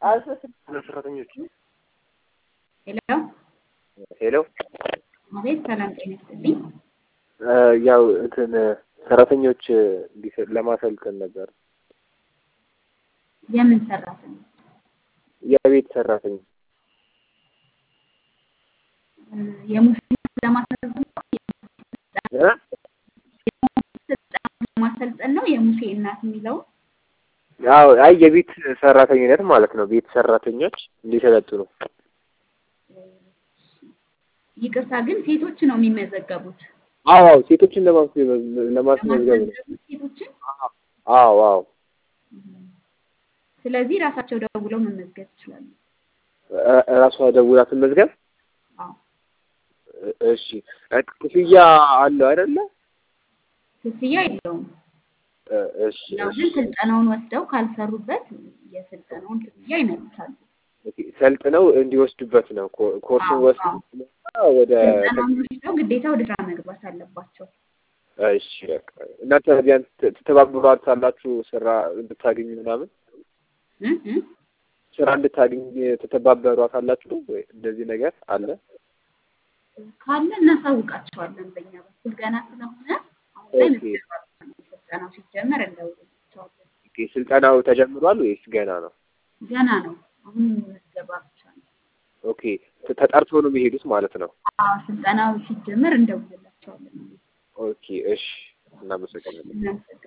ሰራተኞች ሄሎ ሄሎ አቤት፣ ሰላም ጤና ይስጥልኝ። ያው እንትን ሰራተኞች እንዲሰ- ለማሰልጠን ነበር። የምን ሰራተኛ? የቤት ሰራተኛ የሙስሊም ለማሰልጠን ነው? እ? ለማሰልጠን ነው የሙሴ እናት የሚለው አዎ አይ የቤት ሰራተኝነት ማለት ነው። ቤት ሰራተኞች እንዲሰለጥኑ ይቅርታ፣ ግን ሴቶች ነው የሚመዘገቡት። አዎ አዎ ሴቶችን ለማስመዝገብ ለማስመዝገብ ነው። ለማስመዝገብ ሴቶችን። አዎ አዎ ስለዚህ ራሳቸው ደውለው መመዝገብ ይችላሉ። እ- እራሷ ደውላ ትመዝገብ። አዎ እ- እሺ እ- ክፍያ አለው አይደለ? ክፍያ የለውም። እ- እሺ ያው ግን ስልጠናውን ወስደው ካልሰሩበት የስልጠናውን ክፍያ ይመልሳሉ። ኦኬ፣ ሰልጥነው እንዲወስዱበት ነው። ኮ- ኮርሱን አዎ፣ ወስዱ ወደ ስልጠናውን ወስደው ግዴታ ወደ ስራ መግባት አለባቸው። እሺ በቃ እናንተ ቢያንስ ት- ትተባበሯታላችሁ ስራ እንድታገኝ ምናምን እ እ ስራ እንድታገኝ ትተባበሯታላችሁ ወይ እንደዚህ ነገር አለ? ካለ እናሳውቃቸዋለን። በእኛ በኩል ገና ስለሆነ አሁን ላይ ኦኬ። ምዝገባ ብቻ ነው። ስልጠናው ሲጀመር እንደውላቸዋለን። ኦኬ፣ ስልጠናው ተጀምሯል ወይስ ገና ነው? ገና ነው። አሁን ምዝገባ ብቻ ነው። ኦኬ፣ ተ- ተጠርተው ነው የሚሄዱት ማለት ነው። አዎ ስልጠናው ሲጀመር እንደውላቸዋለን። ኦኬ፣ እሺ፣ እናመሰግናለን። እናመሰግናለን።